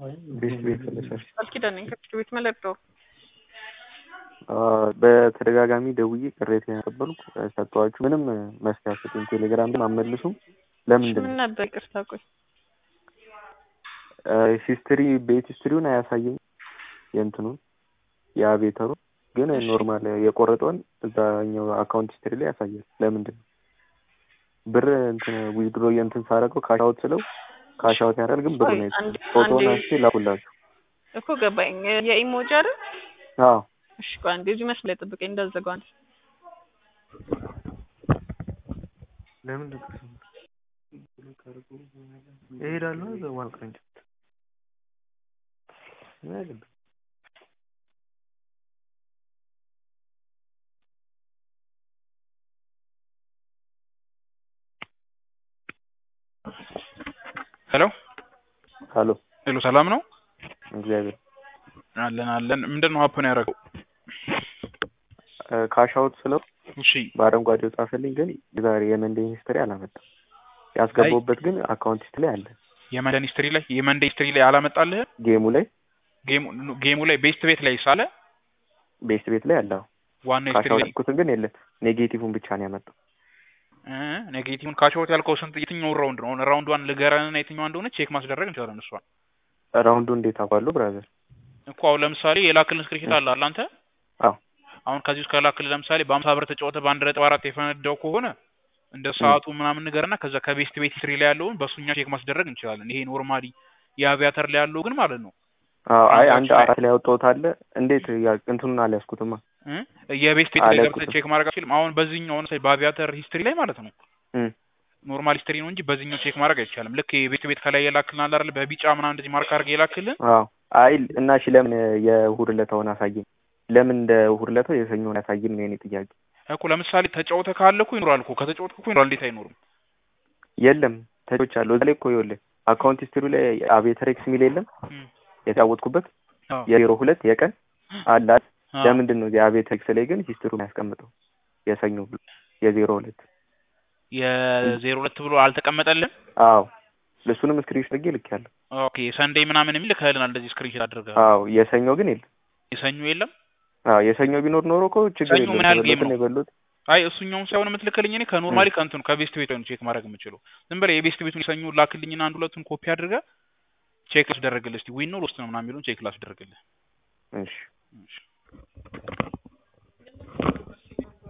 ቤት ቤት ስለሰርች ቃል ኪዳን ነኝ ከፍርድ ቤት መለዶ በተደጋጋሚ ደውዬ ቅሬታ ያቀበልኩ ሰጥተዋችሁ ምንም መፍትሄ አትሰጡኝ። ቴሌግራም ግን አመልሱም። ለምንድን ምን ነው ነበር? ይቅርታ ቆይ ሂስትሪ ቤት ሂስትሪውን አያሳየኝ የእንትኑን የአቤተሩ ግን ኖርማል የቆረጠውን እዛኛው አካውንት ሂስትሪ ላይ ያሳያል። ለምንድን ነው ብር እንትን ዊዝድሮ የእንትን ሳደርገው ካሻውት ስለው ካሻውት ያደርጋል፣ ግን ብሩ ነው አንድ ፎቶውን አንዴ አንስቼ ላኩላችሁ። እኮ ገባኝ። የኢሞጂ አይደል? አዎ እሺ ቆይ አንዴ እዚህ መስመር ላይ ጠብቀኝ እንዳትዘጋው አንዴ። ለምን እሄዳለሁ እዛ ዋን ቅርንጫፍ ምን አለበት? ሄሎ ሀሎ ሄሎ፣ ሰላም ነው? እግዚአብሔር አለን አለን። ምንድን ነው ሀፕን ያደረገው? ካሻውት ስለው እሺ በአረንጓዴው ጻፈልኝ፣ ግን ዛሬ የመንዴን ሂስትሪ አላመጣም። ያስገባውበት ግን አካውንት ሂስትሪ ላይ አለ። የመንደን ሂስትሪ ላይ የመንደ ሂስትሪ ላይ አላመጣልህም? ጌሙ ላይ ጌሙ ጌሙ ላይ ቤስት ቤት ላይ ሳለ ቤስት ቤት ላይ አለ። አዎ። ዋና ሂስትሪ ካሻውት ላይ ያልኩትን ግን የለም። ኔጌቲቭን ብቻ ነው ያመጣው። እ ኔጌቲቭን ካሽውት ያልከው ስንት የትኛውን ራውንድ ነው? ራውንድ ዋን ልገረንና የትኛዋ እንደሆነ ቼክ ማስደረግ እንችላለን። እሷን ራውንዱ እንዴት አውቃለሁ ብራዘር? እኮ አሁን ለምሳሌ የላክልን ስክሪፕት አለ አለ አንተ አዎ አሁን ከዚህ ውስጥ ከላክልን ለምሳሌ በአምሳ ብር ተጫወተ በአንድ ነጥብ አራት የፈነዳው ከሆነ እንደ ሰዓቱ ምናምን ንገርና ከዛ ከቤስት ቤት ሂስትሪ ላይ ያለውን በእሱኛ ቼክ ማስደረግ እንችላለን። ይሄ ኖርማሊ የአቪያተር ላይ ያለው ግን ማለት ነው አዎ። አይ አንድ አንዳችን ላይ- አራት ላይ ያወጣሁት አለ። እንዴት ያ- እንትኑን አልያዝኩትማ። እ የቤስት ቤት ላይ አለኩትም። ገብተህ ቼክ ማድረግ አትችልም። አሁን በዚህኛው አሁን በአቪያተር ሂስትሪ ላይ ማለት ነው እም። ኖርማል ሂስትሪ ነው እንጂ በዚህኛው ቼክ ማድረግ አይቻልም። ልክ የቤት ቤት ከላይ የላክልን አለ አይደል በቢጫ ምናምን እንደዚህ ማርክ አድርገህ የላክልን አዎ። አይ እና እሺ ለምን የእሑድ ዕለታውን አሳየኝ? ለምን እንደ እሑድ ዕለታው የሰኞውን አያሳይም ነው የኔ ጥያቄ። እኮ ለምሳሌ ተጫውተ ካለ እኮ ይኖራል እኮ ከተጫወትክ እኮ ይኖራል። እንዴት አይኖርም? የለም ተቾች አሉ እዛ ላይ እኮ ይኸውልህ አካውንት ሂስትሪ ላይ አቤተር ኤክስ ሚል የለም እም። የተጫወትኩበት አዎ። የዜሮ ሁለት የቀን አለ አይደል? አዎ። ለምንድን ነው የአቤተር ኤክስ ላይ ግን ሂስትሪውን ያስቀምጠው የሰኞ ብሎ የዜሮ ሁለት የዜሮ ሁለት ብሎ አልተቀመጠልም። አዎ ለሱንም ስክሪንሾት አድርጌ ልኬያለሁ። ኦኬ ሰንዴይ ምናምን የሚል ልከህልናል። እንደዚህ ስክሪንሾት አድርገህ አዎ የሰኞ ግን የለም። የሰኞ የለም። አዎ የሰኞ ቢኖር ኖሮ እኮ ችግር ሰኞ ምን ያህል ጌም የለውም። ነው? የበሉት አይ እሱኛውን ሳይሆን የምትልክልኝ እኔ ከኖርማሊ ከእንትኑ ከቤስት ቤት ነው ቼክ ማድረግ የምችለው። ዝም ብለህ የቤስት ቤቱን የሰኞ ላክልኝና አንድ ሁለቱን ኮፒ አድርገህ ቼክ ላስደረግልህ። እስቲ ዊን ነው ሎስት ነው ምናምን የሚለውን ቼክ ላስደረግልህ። እሺ እሺ